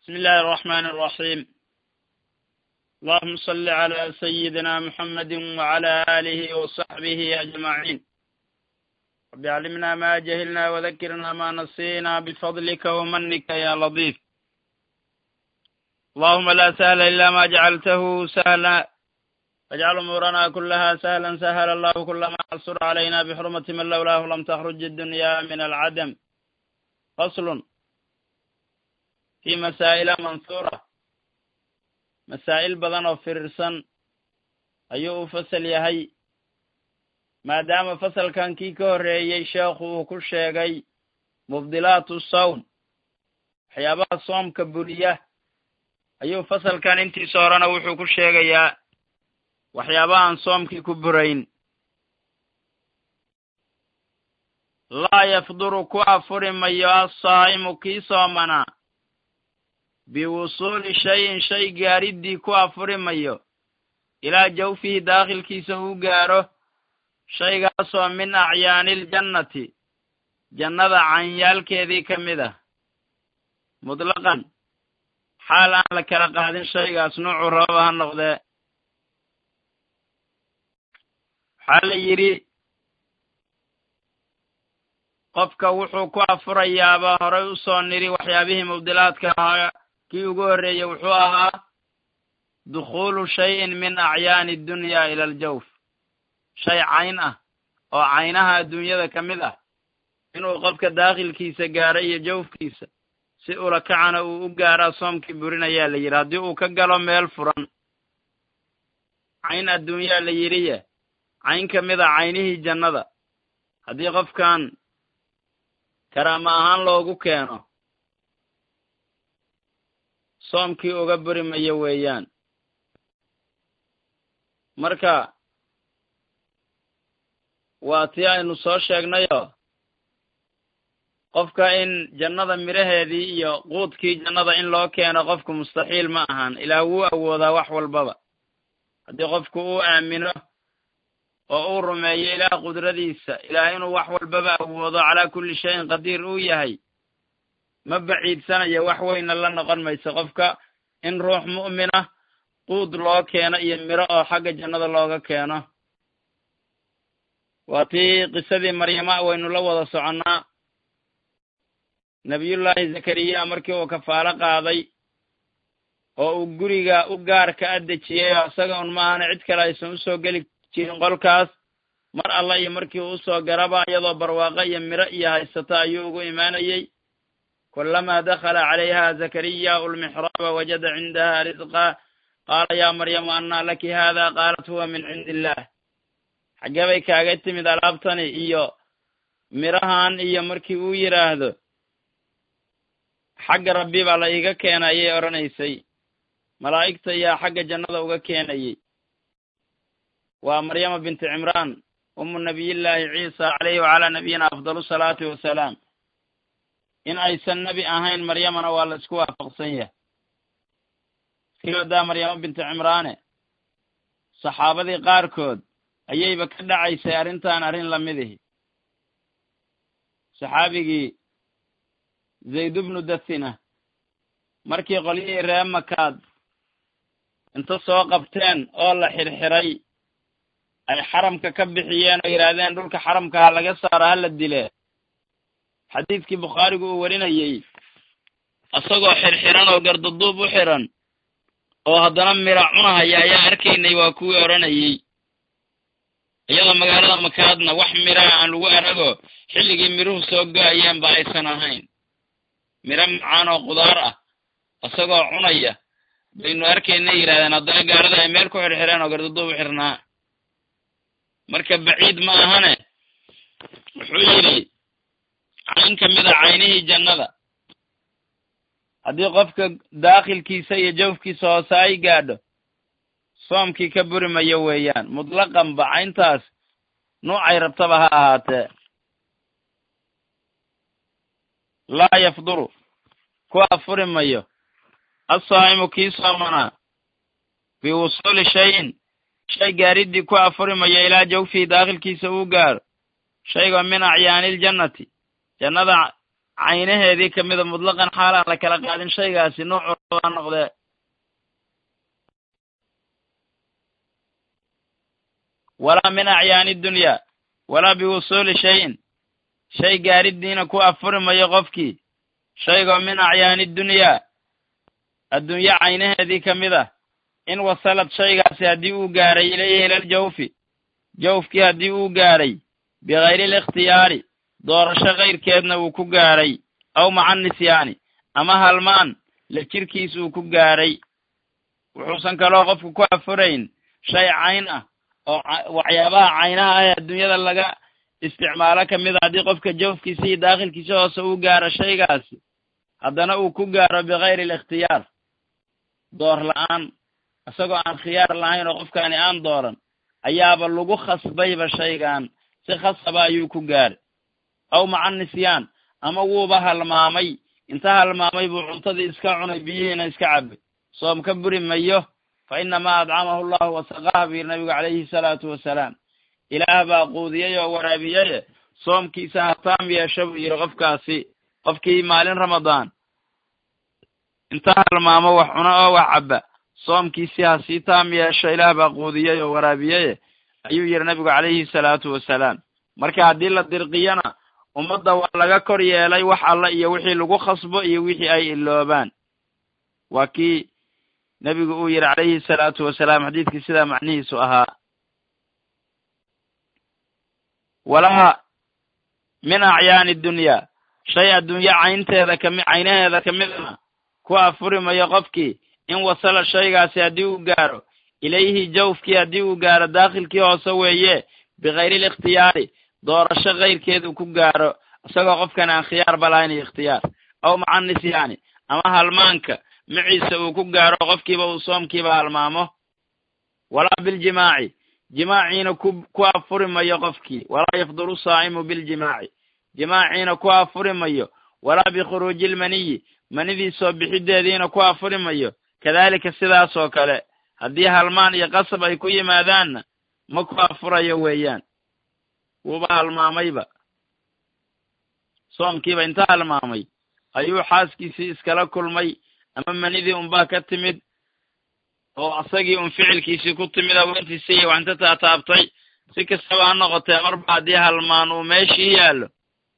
بسم الله الرحمن الرحيم اللهم صل على سيدنا محمد وعلى آله وصحبه أجمعين رب علمنا ما جهلنا وذكرنا ما نسينا بفضلك ومنك يا لطيف اللهم لا سهل إلا ما جعلته سهلا واجعل أمورنا كلها سهلا سهل الله كل ما عسر علينا بحرمة من لولاه لم تخرج الدنيا من العدم فصل في masaa'ila mansuura masaa'il badan oo firirsan ayuu u fasal yahay maadaama fasalkan kii ka horreeyey sheekhu uu ku sheegay mubdilaatu sawm waxyaabaha soomka buriya ayuu fasalkan intiisa horena wuxuu ku sheegayaa waxyaabahaan soomkii ku burayn laa yafduru ku afuri mayo assaa'imu kii soomanaa biwusuuli shayin shay gaariddii ku afuri mayo ilaa jawfihi daakhilkiisa uu gaaro shaygaasoo min acyaaniiljannati jannada canyaalkeedii ka mid ah mutlaqan xaal aan la kala qaadin shaygaas nuucu rababa ha noqdee waxaa la yidhi qofka wuxuu ku afurayaaba horay u soo niri waxyaabihii mubdilaadka ahaa kii ugu horreeyey wuxuu ahaa dukhuulu shayin min acyaani dunya ila aljawf shay cayn ah oo caynaha adduunyada ka mid ah inuu qofka daakhilkiisa gaaro iyo jawfkiisa si ula kacana uu u gaaraa soomkii burinayaa la yidhi haddii uu ka galo meel furan cayn adduunyaa la yidhiye cayn ka mid a caynihii jannada haddii qofkan karaama ahaan loogu keeno soomkii uga buri mayo weeyaan marka waa tii aynu soo sheegnayoo qofka in jannada midhaheedii iyo quudkii jannada in loo keeno qofku mustaxiil ma ahan ilaah wuu awoodaa wax walbaba haddii qofku uu aamino oo uu rumeeyo ilaah qudradiisa ilaah inuu wax walbaba awoodo calaa kulli shayin qadiir uu yahay ma baciidsanayo wax weyna la noqon mayso qofka in ruux mu'minah quud loo keeno iyo miro oo xagga jannada looga keeno waa tii qisadii maryama waynu la wada soconnaa nebiyullaahi zakariya markii uu kafaalo qaaday oo uu guriga u gaarka addejiyey oo isaga un maahana cid kale aysan usoo geli jirin qolkaas mar alla iyo markii uu usoo garaba iyadoo barwaaqo iyo miro iyo haysata ayuu ugu imaanayey kulamaa dakhala calayha zakariyaau lmixraaba wajada cindaha risqa qaala yaa maryamu annaa laki haada qaalat huwa min cindi illaah xaggee bay kaaga timid alaabtani iyo mirahan iyo markii uu yidhaahdo xagga rabbi baa la iiga keena ayay odhanaysay malaa'igta ayaa xagga jannada uga keenayey waa maryama binti cimraan umu nabiyillaahi ciisa caleyhi wacalaa nabiyina afdalu salaatu wasalaam in aysan nebi ahayn maryamana waa la isku waafaqsan yahay iskiloodaa maryamo binti cimraane saxaabadii qaarkood ayayba ka dhacaysay arrintan arrin lamidihi saxaabigii zayd bnu dathina markii qolyihii ree makaad inta soo qabteen oo la xirxiray ay xaramka ka bixiyeen oo yidhaahdeen dhulka xaramka ha laga saaro ha la dile xadiidkii bukhaarigu uu warinayey isagoo xirxiran oo gardaduub u xiran oo haddana mira cunahaya ayaa arkaynay waa kuwii odhanayey iyadoo magaalada makaadna wax miraha aan lagu arago xilligii miruhu soo go-ayeen ba aysan ahayn miro macaan oo qudaar ah isagoo cunaya baynu arkaynay yidhahdeen haddana gaalada ay meel ku xirxireen oo gardaduub u xirnaa marka baciid ma ahane wuxuu yidhi cayn ka mid a caynihii jannada haddii qofka daakhilkiisa iyo jawfkiisa hoose ay gaadho soomkii ka buri mayo weeyaan mutlaqanba cayntaas nuucay rabtaba ha ahaatee laa yafduru ku afuri mayo assaa'imu kii soomanaa biwusuuli shayin shay gaariddii ku afuri mayo ilaa jawfihi daakhilkiisa uu gaaro shaygoo min acyaaniiljannati jannada caynaheedii kamida mutlaqan xaal aan la kala qaadin shaygaasi noocu a noqdee walaa min acyaani dunyaa walaa biwusuuli shayin shay gaaridiina ku afuri mayo qofkii shaygoo min acyaani dunyaa adduunye caynaheedii ka mid ah in wasalad shaygaasi haddii uu gaaray ilayhi ilal jawfi jawfkii haddii uu gaaray bikayri likhtiyaari doorasho kayrkeedna uu ku gaaray aw maca nisyaani ama halmaan la jirkiis uu ku gaaray wuxuusan kaloo qofku ku afurayn shay cayn ah oo waxyaabaha caynaha ah ee adduunyada laga isticmaalo ka mid a haddii qofka jawfkiisa iyo daakhilkiisa hoose uu gaaro shaygaasi haddana uu ku gaaro bikayri alikhtiyaar door la-aan isagoo aan khiyaar lahayn oo qofkaani aan dooran ayaaba lagu khasbayba shaygan si khasaba ayuu ku gaaray aw maca nisyaan ama wuuba halmaamay inta halmaamay buu cuntadii iska cunay biyihiina iska cabay soom ka buri mayo fa inamaa adcamahu allahu wasaqaha buu yidhi nabigu calayhi salaatu wasalaam ilaah baa quudiyey oo waraabiyaye soomkiisa hataam yeesho buu yidhi qofkaasi qofkii maalin ramadaan inta halmaamo wax cuno oo wax cabba soomkiisii ha sii taam yeesho ilaah baa quudiyey oo waraabiyeye ayuu yidhi nabigu calayhi salaatu wasalaam marka haddii la dirqiyana ummadda waa laga kor yeelay wax alla iyo wixii lagu khasbo iyo wixii ay iloobaan waa kii nebigu uu yidhi calayhi salaatu wasalaam xadiidkii sidaa macnihiisu ahaa walaha min acyaani dunyaa shay adduunye caynteeda kami caynaheeda ka midna ku afuri mayo qofkii in wasala shaygaasi haddii uu gaaro ilayhi jawfkii haddii uu gaaro daakhilkii hoose weeye bikayri likhtiyaari doorasho kayrkeedu ku gaaro isagoo qofkan aan khiyaarba lahayn iyo ikhtiyaar aw maca nisyaani ama halmaanka maciisa uu ku gaaro qofkiiba uu soomkiiba halmaamo walaa biljimaaci jimaaciina ku ku afuri mayo qofkii walaa yafdulu saa'imu biljimaaci jimaaciina ku afuri mayo walaa bikhuruuji ilmaniyi manidii soo bixideediina ku afuri mayo kadaalika sidaas oo kale haddii halmaan iyo qasab ay ku yimaadaanna ma ku afurayo weeyaan wuuba halmaamayba soomkiiba inta halmaamay ayuu xaaskiisii iskala kulmay ama manidii unbaa ka timid oo asagii un ficilkiisii ku timid haweentiisii iyo waxinta taataabtay si kastaba ha noqotee marba haddii halmaan uu meeshii yaallo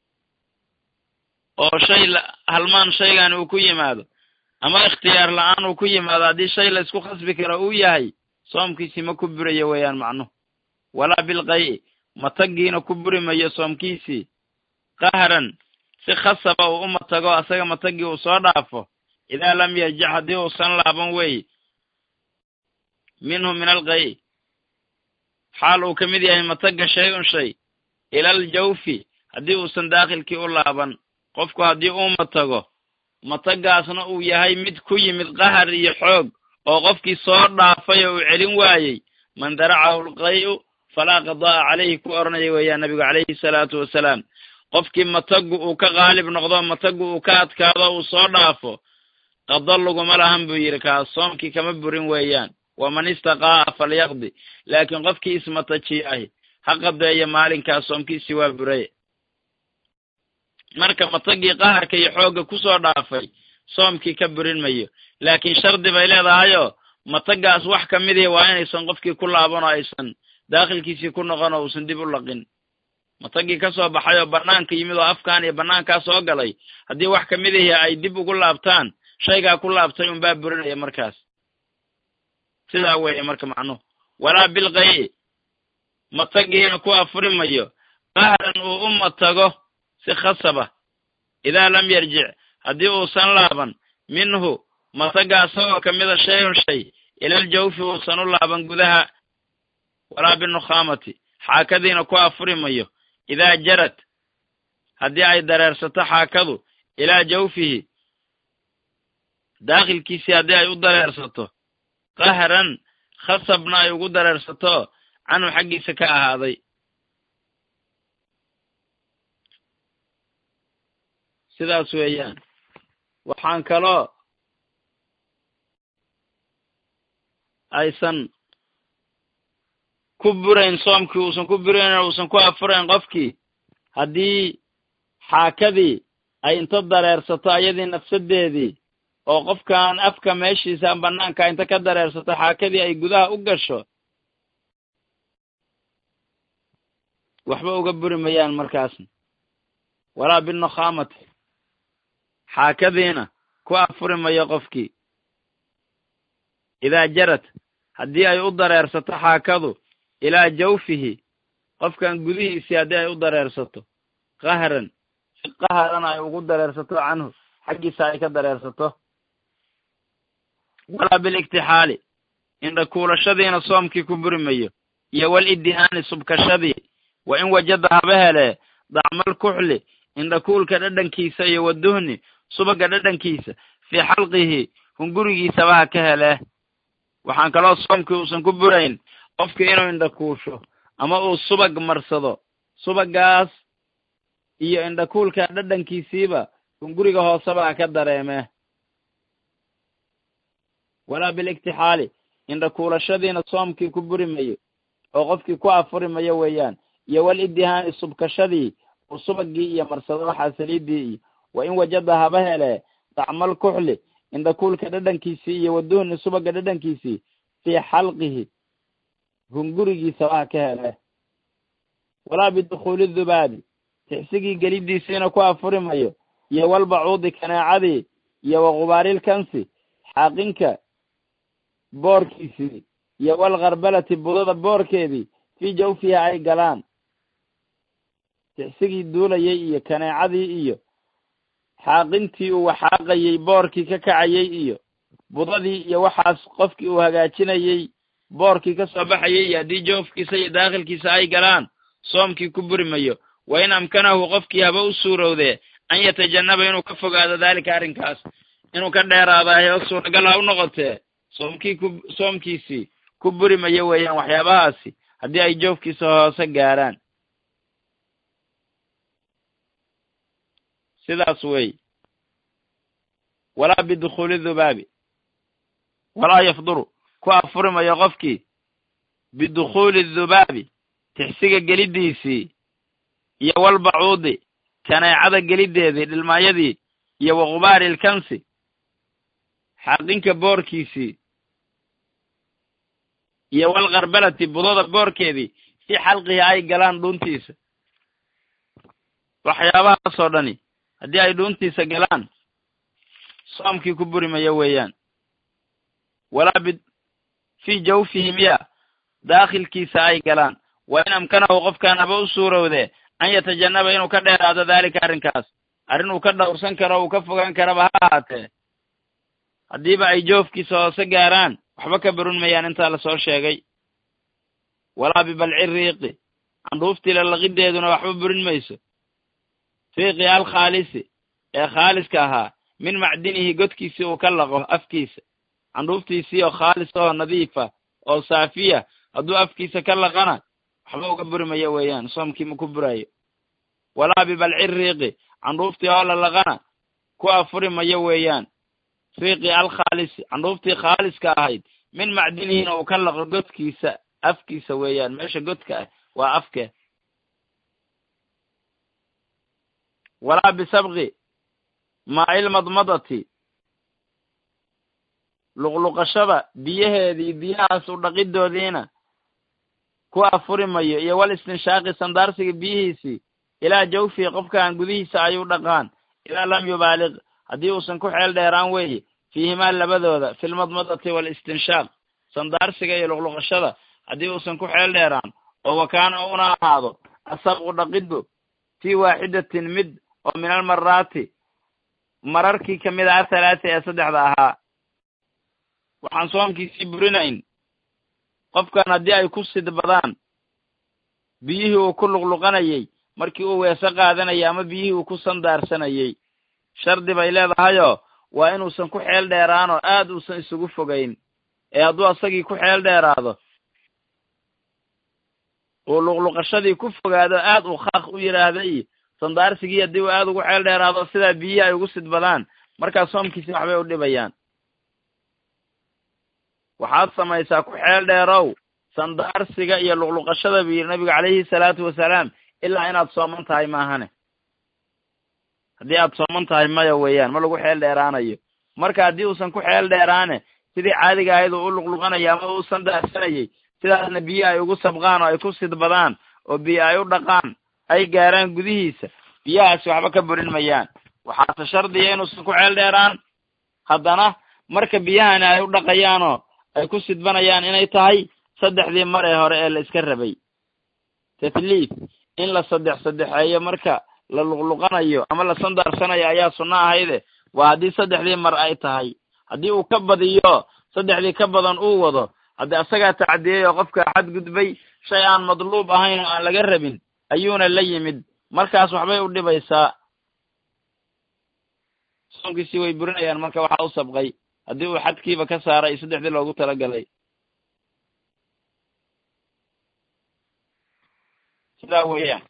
oo shay halmaan shaygan uu ku yimaado ama ikhtiyaar la-aan uu ku yimaado haddii shay la isku khasbi karo uu yahay soomkiisii ma ku burayo weeyaan macnuhu walaa bilqay'i matagiina ku buri mayo soomkiisii qahran si khasaba uu u matago asaga matagii uu soo dhaafo idaa lam yarjic haddii uusan laaban weeye minhu min alqay'i xaal uu ka mid yahay mataga shay un shay ilal jawfi haddii uusan daakhilkii u laaban qofku haddii uu matago matagaasna uu yahay mid ku yimid qahar iyo xoog oo qofkii soo dhaafay oo uu celin waayey man daracahu lqay'u falaa qadaa'a calayhi ku odhanaya weeyaan nabigu calayhi salaatu wasalaam qofkii matagu uu ka qaalib noqdo matagu uu ka adkaado uu soo dhaafo qado laguma lahan buu yidhi kaas soomkii kama burin weeyaan waman istaqaa'a falyaqdi laakiin qofkii ismatajiyahi ha qadeeyo maalinkaas soomkiisii waa buray marka matagii qaharka iyo xoogga kusoo dhaafay soomkii ka burin mayo laakiin shardi bay leedahayoo matagaas wax ka midihi waa inaysan qofkii ku laaban oo aysan daakhilkiisii ku noqon oo uusan dib u laqin matagii ka soo baxay oo bannaanka yimid oo afkaan iyo bannaankaa soo galay haddii wax ka midihi ay dib ugu laabtaan shaygaa ku laabtay unbaa burinaya markaas sidaa weeye marka macnuhu walaa bilqay'i matagiina ku afuri mayo qahran uu u matago si khasaba idaa lam yarjic haddii uusan laaban minhu mataga isagoo ka mida shayun shay ilal jawfi uusan u laaban gudaha walaa binukhaamati xaakadiina ku afuri mayo idaa jarad haddii ay dareersato xaakadu ilaa jawfihi daakhilkiisii haddii ay u dareersato qahran khasabna ay ugu dareersato canhu xaggiisa ka ahaaday sidaas weeyaan waxaan kaloo aysan ku burayn soomkii uusan ku burayn oo uusan ku afurayn qofkii haddii xaakadii ay inta dareersato ayadii nafsadeedii oo qofkan afka meeshiisa bannaanka inta ka dareersato xaakadii ay gudaha u gasho waxba uga buri mayaan markaasna walaa binukhaamati xaakadiina ku afuri mayo qofkii idaa jarad haddii ay u dareersato xaakadu ilaa jawfihi qofkan gudihiisii haddii ay u dareersato qahran si qaharan ay ugu dareersato canhu xaggiisa ay ka dareersato walaa biliktixaali indhakuulashadiina soomkii ku buri mayo iyo wal idihaani subkashadii wa in wajada haba helee dacmal kuxli indhakuulka dhadhankiisa iyo waduhni subaga dhadhankiisa fii xalqihi hungurigiisaba ha ka helee waxaan kaloo soomkii uusan ku burayn qofkii inuu indhakuusho ama uu subag marsado subagaas iyo indhakuulka dhadhankiisiiba hunguriga hooseba ha ka dareemee walaa biliktixaali indhakuulashadiina soomkii ku buri mayo oo qofkii ku afuri mayo weeyaan iyo wal idihaani subkashadii uu subagii iyo marsado waxaa saliidii iyo wa in wajada haba helee dacmal kuxli indhakuulka dhadhankiisii iyo waduhni subaga dhadhankiisii fii xalqihi hungurigiisaba ha ka helee walaa bidukhuuli dhubaabi tixsigii gelidiisiina ku afuri mayo iyo walbacuudi kaneecadii iyo waqubaariilkansi xaaqinka boorkiisii iyo walkarbalati budada boorkeedii fii jawfiha ay galaan tixsigii duulayay iyo kaneecadii iyo xaaqintii uu waxaaqayey boorkii ka kacayey iyo budadii iyo waxaas qofkii uu hagaajinayey boorkii ka soo baxayay iyo haddii joofkiisa iyo daakhilkiisa ay galaan soomkii ku buri mayo wa in amkanahu qofkii haba u suurowdee an yatajannaba inuu ka fogaado daalika arrinkaas inuu ka dheeraadaayo suuragal ha u noqotee soomkii ku soomkiisii ku buri mayo weeyaan waxyaabahaasi haddii ay joofkiisa hoose gaaraan sidaas wey walaa bidukhuuli dhubaabi walaa yafduru ku afuri mayo qofkii bidukhuuli dhubaabi tixsiga gelidiisii iyo walbacuudi kaneecada gelideedii dhilmaayadii iyo waqubaari ilkansi xaqinka boorkiisii iyo walkarbalati budada boorkeedii si xalqihi ay galaan dhuuntiisa waxyaabahaasoo dhani haddii ay dhuuntiisa galaan soomkii ku buri mayo weeyaan walaa bi fii jawfihi miya daakhilkiisa ay galaan wa in amkanahu qofkaan haba u suurowdee an yatajannaba inuu ka dheeraado daalika arrinkaas arrin uu ka dhowrsan karo uu ka fogaan karaba ha ahaatee haddiiba ay joofkiisa hoose gaaraan waxba ka burun mayaan intaa lasoo sheegay walaa bibalci riiqi candhuuftii lalaqideeduna waxba burin mayso riiqi alkhaalisi ee khaaliska ahaa min macdinihi godkiisii uu ka laqo afkiisa candhuuftiisii oo khaalis oo nadiifa oo saafiya hadduu afkiisa ka laqana waxba uga buri mayo weeyaan soomkii ma ku burayo walaa bibalci riiqi candhuuftii oo la laqana ku afuri mayo weeyaan riiqi alkhaalisi candhuuftii khaaliska ahayd min macdinihina uu ka laqo godkiisa afkiisa weeyaan meesha godka ah waa afke walaa bisabqi maailmadmadati luqluqashada biyaheedii biyahaas u dhaqidoodiina ku afuri mayo iyo wal istinshaaqi sandaarsiga biyihiisii ilaa jawfihi qofkaan gudihiisa ay u dhaqaan ilaa lam yubaaliq haddii uusan ku xeel dheeraan weeye fiihimaa labadooda filmadmadati walistinshaaq sandaarsiga iyo luqluqashada haddii uusan ku xeel dheeraan oo wakaana una ahaado asabqu dhaqiddu fii waaxidatin mid oo min almaraati mararkii ka mid ah halaata ee saddexda ahaa waxaan soomkiisii burinayn qofkan haddii ay ku sidbadaan biyihii uu ku luqluqanayey markii uu weese qaadanayay ama biyihii uu ku sandaarsanayey shardi bay leedahayoo waa inuusan ku xeel dheeraanoo aad uusan isugu fogayn ee hadduu asagii ku xeel dheeraado uu luqluqashadii ku fogaado aad uu khaaq u yidhaahda iyo sandaarsigii haddii uu aad ugu xeel dheeraado sidaa biyihii ay ugu sidbadaan markaas soomkiisi waxbay u dhibayaan waxaad samaysaa ku xeel dheerow sandaarsiga iyo luqluqashada buu yidhi nabigu calayhi salaatu wasalaam ilaa inaad sooman tahay maahane haddii aad sooman tahay maya weeyaan ma lagu xeel dheeraanayo marka haddii uusan ku xeel dheeraane sidii caadiga ahayd uu u luqluqanayo ama uusan daahsanayay sidaasna biyo ay ugu sabqaan oo ay ku sidbadaan oo biyo ay u dhaqaan ay gaaraan gudihiisa biyahaasi waxba ka burin mayaan waxaase shardiya inuusan ku xeel dheeraan haddana marka biyahani ay u dhaqayaanoo ay ku sidbanayaan inay tahay saddexdii mar ee hore ee la iska rabay tatliif in la saddex saddexeeyo marka la luqluqanayo ama la sandaarsanayo ayaa sunno ahayde waa haddii saddexdii mar ay tahay haddii uu ka badiyo saddexdii ka badan uu wado haddii asagaa tacdiyey oo qofka xadgudbay shay aan madluub ahayn oo aan laga rabin ayuuna la yimid markaas waxbay u dhibaysaa soonkiisii way burinayaan marka waxaa u sabqay haddii uu xadkiiba ka saaray saddexdii loogu talagalay sidaa weeyaan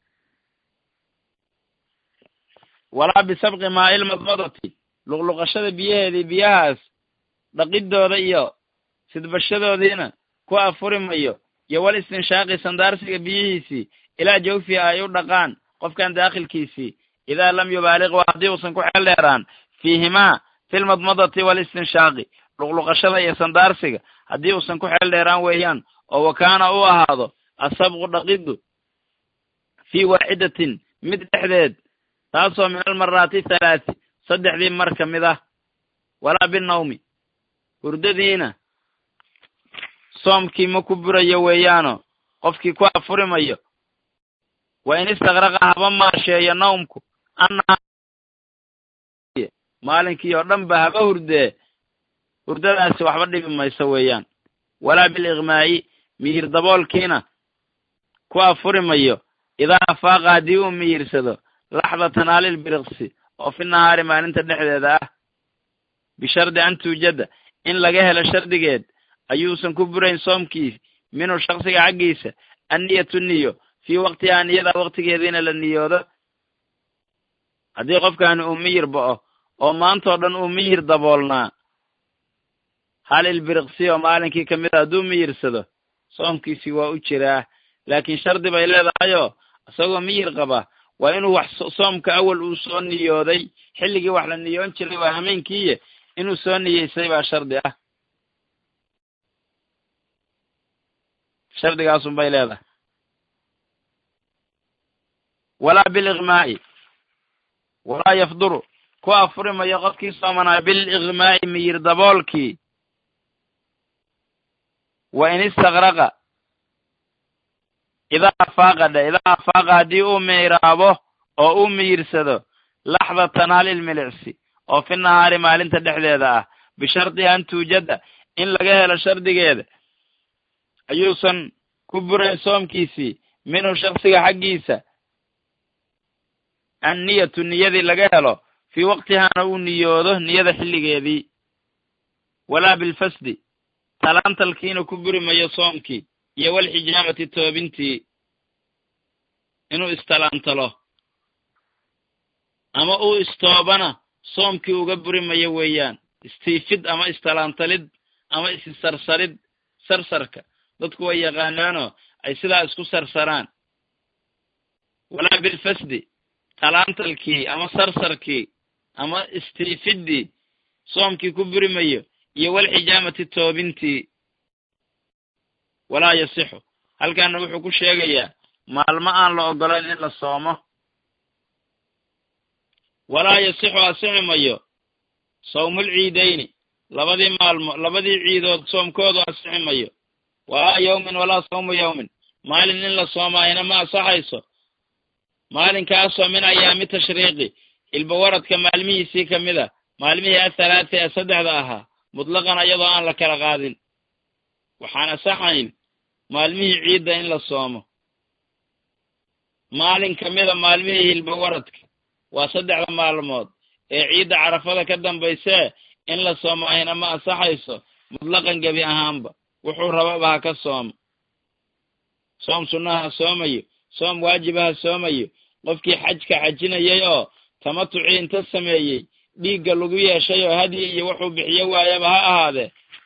walaa bisabqi maa'il madmadati luqluqashada biyaheedii biyahaas dhaqidooda iyo sidbashadoodiina ku afuri mayo iyo wal istinshaaqi sandaarsiga biyihiisii ilaa jawfihi ay u dhaqaan qofkan daakhilkiisii idaa lam yubaaliq waa haddii uusan ku xeel dheeraan fiihimaa filmadmadati walistinshaaqi luqluqashada iyo sandaarsiga haddii uusan ku xeel dheeraan weeyaan oo wakaana u ahaado asabqu dhaqiddu fii waaxidatin mid dhexdeed taasoo min almaraati thalaati saddexdii mar ka mid ah walaa binawmi hurdadiina soomkii ma ku burayo weeyaano qofkii ku afuri mayo wa in istakraqa haba maasheeyo nawmku annaha maalinkii oo dhan ba haba hurdee hurdadaasi waxba dhibi mayso weeyaan walaa biliqmaa'i miyir daboolkiina ku afuri mayo idaa afaaqa haddii uu miyirsado laxdatan halil biriqsi oo fi nahaari maalinta dhexdeeda ah bishardi an tuujada in laga helo shardigeed ayuusan ku burayn soomkiis minhu shaksiga xaggiisa anniyatu niyo fii waqtihaa niyada waqtigeediina la niyoodo haddii qofkaani uu miyir bo'o oo maantao dhan uu miyir daboolnaa halil biriqsi oo maalinkii ka mid a hadduu miyirsado soomkiisii waa u jiraa laakiin shardi bay leedahayoo isagoo miyir qaba waa inuu wax soomka awal uu soo niyooday xilligii wax la niyoon jiray waa hameenkiiye inuu soo niyeysay baa shardi ah shardigaasun bay leedahay walaa biliqmaa'i walaa yafduru ku afuri mayo qofkii soomanaa biliqmaa'i miyir daboolkii wa in istakraqa idaa afaaqa dhe idaa afaaqa haddii uu miiraabo oo uu miyirsado laxdatan halil milicsi oo fi nahaari maalinta dhexdeeda ah bishardi an tuujada in laga helo shardigeeda ayuusan ku burayn soomkiisii minhu shaksiga xaggiisa anniyatu niyadii laga helo fii waqtihaana uu niyoodo niyada xilligeedii walaa bilfasdi talaantalkiina ku buri mayo soomkii iyo walxijaamati toobintii inuu istalaantalo ama uu istoobana soomkii uga buri mayo weeyaan istiifid ama istalaantalid ama issarsarid sarsarka dadku way yaqaanaanoo ay sidaa isku sarsaraan walaa bilfasdi talaantalkii ama sarsarkii ama istiifiddii soomkii ku buri mayo iyo walxijaamati toobintii walaa yasixu halkaana wuxuu ku sheegayaa maalmo aan la ogolayn in la soomo walaa yasixu asixi mayo sawmul ciidayni labadii maalmo labadii ciidood soomkoodu asixi mayo walaa yawmin walaa sawmu yawmin maalin in la soomaayna ma asaxayso maalinkaasoo min ayaami tashriiqi ilbawaradka maalmihiisii ka mid a maalmihii athalaati ee saddexda ahaa mutlaqan iyadoo aan la kala qaadin waxaan asaxayn maalmihii ciidda in la soomo maalin ka mida maalmihii hilbawaradka waa saddexda maalmood ee ciidda carafada ka dambaysee in la soomaayna ma asaxayso mutlaqan gebi ahaanba wuxuu rababa ha ka soomo soom sunnaha ha soomayo soom waajiba ha soomayo qofkii xajka xajinayay oo tamatucii inta sameeyey dhiigga lagu yeeshay oo hadyi iyo wuxuu bixiyo waayaba ha ahaadee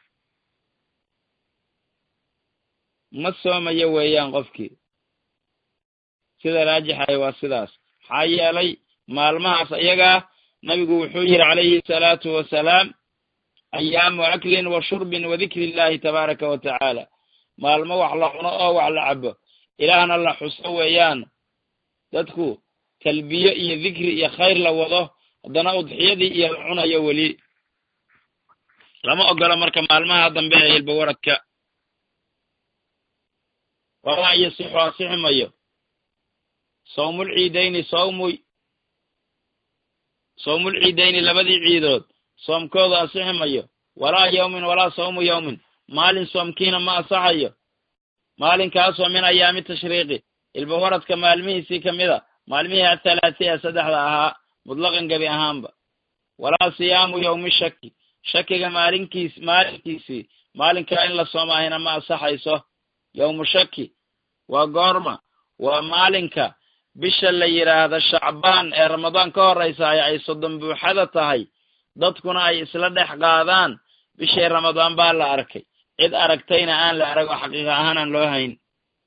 ma soomayo weeyaan qofkii sida raajixaya waa sidaas maxaa yeelay maalmahaas iyagaa nabigu wuxuu yidhi calayhi salaatu wasalaam ayaamu aklin wa shurbin wa dikri illahi tabaaraka wa tacaala maalmo wax la cuno oo wax la cabo ilaahna la xuso weeyaan dadku talbiye iyo dikri iyo khayr la wado haddana udxiyadii iyo la cunayo weli lama ogolo marka maalmaha dambe ee hilba waradka walaa yasixu asixi mayo sawmulciidayni sawmu sawmulciidayni labadii ciidood soomkooda asixi mayo walaa yawmin walaa sawmu yawmin maalin soomkiina ma asaxayo maalinkaasoo min ayaami tashriiqi hilba waradka maalmihiisii ka mid a maalmihii athalaati ee saddexda ahaa mutlaqan gebi ahaanba walaa siyaamu yawmi shaki shakiga maalinkiis maalinkiisii maalinkaa in la soomahayna ma asaxayso yawmu shaki waa goorma waa maalinka bisha la yidhaahda shacbaan ee ramadaan ka horraysahay ay soddon buuxada tahay dadkuna ay isla dhex qaadaan bishii ramadaan baa la arkay cid aragtayna aan la arag oo xaqiiqa ahaan aan loo hayn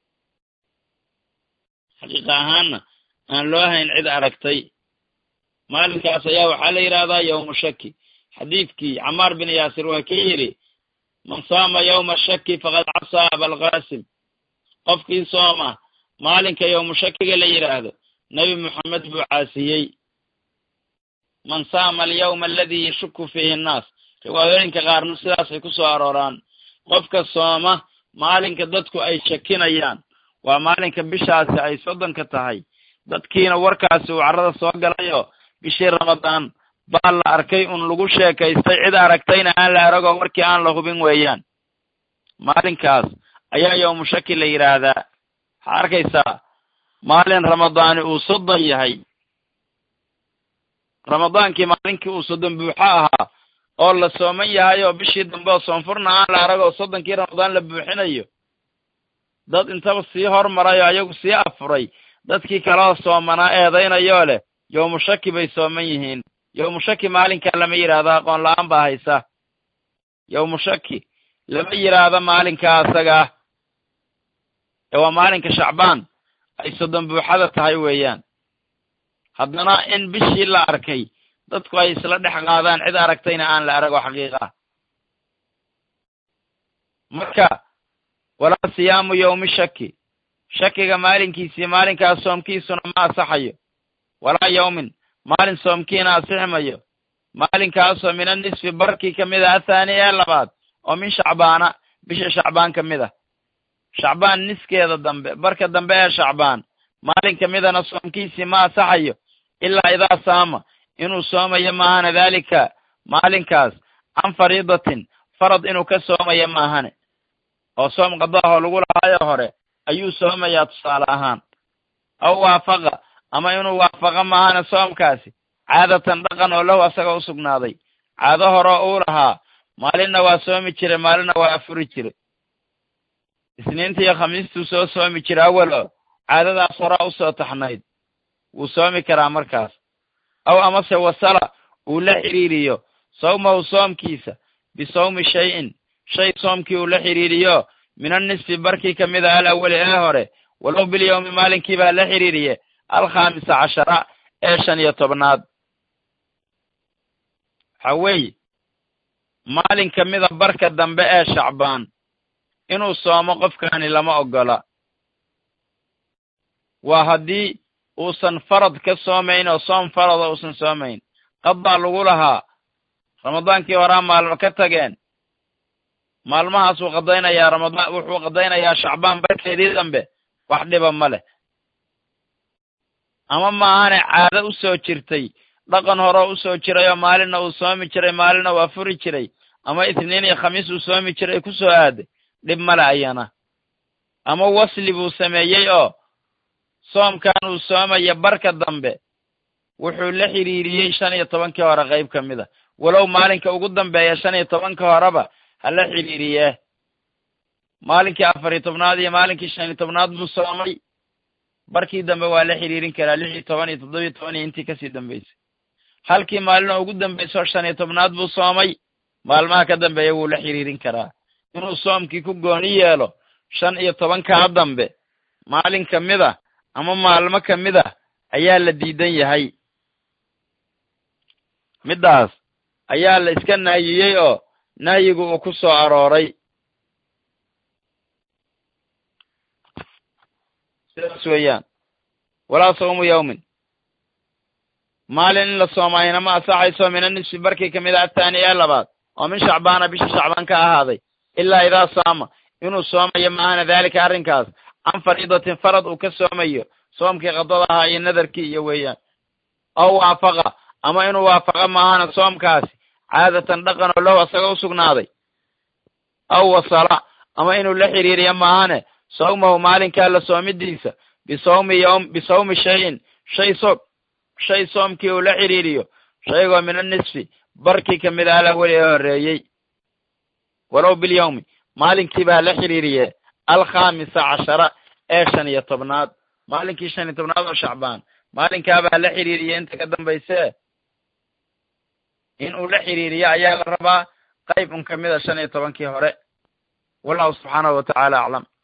xaqiiqa ahaanna aan loo hayn cid aragtay maalinkaas ayaa waxaa la yidhahdaa yawmu shaki xadiidkii camaar bin yaasir waa kii yidhi man saama yawma shaki faqad casaa abalqaasim qofkii sooma maalinka yawmu shakiga la yidhaahdo nebi moxamed buu caasiyey man saama alyawma aladii yashuku fiihi annaas riwaayooyinka qaarna sidaasay ku soo arooraan qofka sooma maalinka dadku ay shakinayaan waa maalinka bishaasi ay soddonka tahay dadkiina warkaasi uu carrada soo galayo bishii ramadaan baa la arkay un lagu sheekaystay cid aragtayna aan la aragoo warkii aan la hubin weeyaan maalinkaas ayaa yawmu shaki la yidhaahdaa waxaa arkaysaa maalin ramadaani uu soddon yahay ramadaankii maalinkii uu soddon buuxo ahaa oo la sooman yahay oo bishii dambe oo soonfurna aan la arag oo soddonkii ramadaan la buuxinayo dad intaba sii hormaray oo ayagu sii afuray dadkii kaloo soomanaa eedaynayoo leh yawmu shaki bay sooman yihiin yawmu shaki maalinkaa lama yidhaahdo aqoon la-aan baa haysa yawmu shaki lama yidhaahdo maalinkaa asagaa ee waa maalinka shacbaan ay soddon buuxada tahay weeyaan haddana in bishii la arkay dadku ay isla dhex qaadaan cid aragtayna aan la arag oo xaqiiqa ah marka walaa siyaamu yawmi shaki shakiga maalinkiisii maalinkaas soomkiisuna ma asaxayo walaa yawmin maalin soomkiina asixi mayo maalinkaasoo min annisfi barkii ka mid a athaani ee labaad oo min shacbaana bisha shacbaan ka mid ah shacbaan niskeeda dambe barka dambe ee shacbaan maalin ka midana soomkiisii ma asaxayo ilaa idaa saama inuu soomayo maahane daalika maalinkaas can fariidatin farad inuu ka soomayo maahane oo soom qadaahoo lagu lahaayo hore ayuu soomayaa tusaale ahaan aw waafaqa ama inuu waafaqo maahane soomkaasi caadatan dhaqan oo lahu asaga u sugnaaday caado horeo uu lahaa maalinna waa soomi jiray maalinna waa afuri jiray isniinta iyo khamiistuu soo soomi jira awalo caadadaas horaa usoo taxnayd wuu soomi karaa markaas aw amase wasala uu la xidhiiriyo sawmahu soomkiisa bisawmi shay-in shay soomkii uu la xidhiiriyo min annisfi barkii ka mid a al awali ee hore walow bilyawmi maalinkii baa la xidhiiriye alkhaamisa cashara ee shan iyo tobnaad waxa weeye maalin ka mida barka dambe ee shacbaan inuu soomo qofkani lama oggola waa haddii uusan farad ka soomayn oo soom farada uusan soomayn qadbaa lagu lahaa ramadaankii horaa maalmo ka tageen maalmahaasuu qadaynayaa ramadaan wuxuu qadaynayaa shacbaan barkeedii dambe wax dhiba ma leh ama maahane caado u soo jirtay dhaqan horeo usoo jiray oo maalinna uu soomi jiray maalinna uu afuri jiray ama isniin iyo khamiis uu soomi jiray ku soo aaday dhib male ayana ama wasli buu sameeyey oo soomkan uu soomaya barka dambe wuxuu la xidhiiriyey shan iyo tobankii hore qayb ka mid a walow maalinka ugu dambeeya shan iyo tobanka horeba ha la xidhiiriyee maalinkii afar iyo tobnaad iyo maalinkii shan iyo tobnaad buu soomay barkii dambe waa la xidhiirin karaa lix iyo toban iyo toddoba iyo toban iyo intii kasii dambeysay halkii maalinoo ugu dambeysoo shan iyo tobnaad buu soomay maalmaha ka dambeeya wuu la xidhiirin karaa inuu soomkii ku gooni yeelo shan iyo tobankaa dambe maalin ka mid a ama maalmo ka mid a ayaa la diidan yahay middaas ayaa la iska nahyiyey oo nahyigu uu ku soo arooray sidaas weeyaan walaa sawmu yawmin maalin in la soomaayna ma asaxayso min anisfi barkii kamid a athaani ee labaad oo min shacbaana bisha shacbaan ka ahaaday ilaa idaa saama inuu soomayo maahana daalika arrinkaas can fariidatin farad uu ka soomayo soomkii qadada ahaa iyo nadarkii iyo weeyaan aw waafaqa ama inuu waafaqa maahana soomkaasi caadatan dhaqan oo lahu asaga usugnaaday aw wasala ama inuu la xiriiriyo maahane sawmahu maalinkaa la soomidiisa bisawmi ywm bisawmi shayin shay soom shay soomkii uu la xiriiriyo shaygoo min anisfi barkii kamid ah alaweli ee horreeyey walow bilyawmi maalinkii baa la xiriiriye alkhamisa cashara ee shan iyo tobnaad maalinkii shan iyo tobnaad oo shacbaan maalinkaabaa la xiriiriye inta ka dambayse in uu la xiriiriyo ayaa la rabaa qayb un kamid a shan iyo tobankii hore wallahu subxaanahu wa tacaala aclam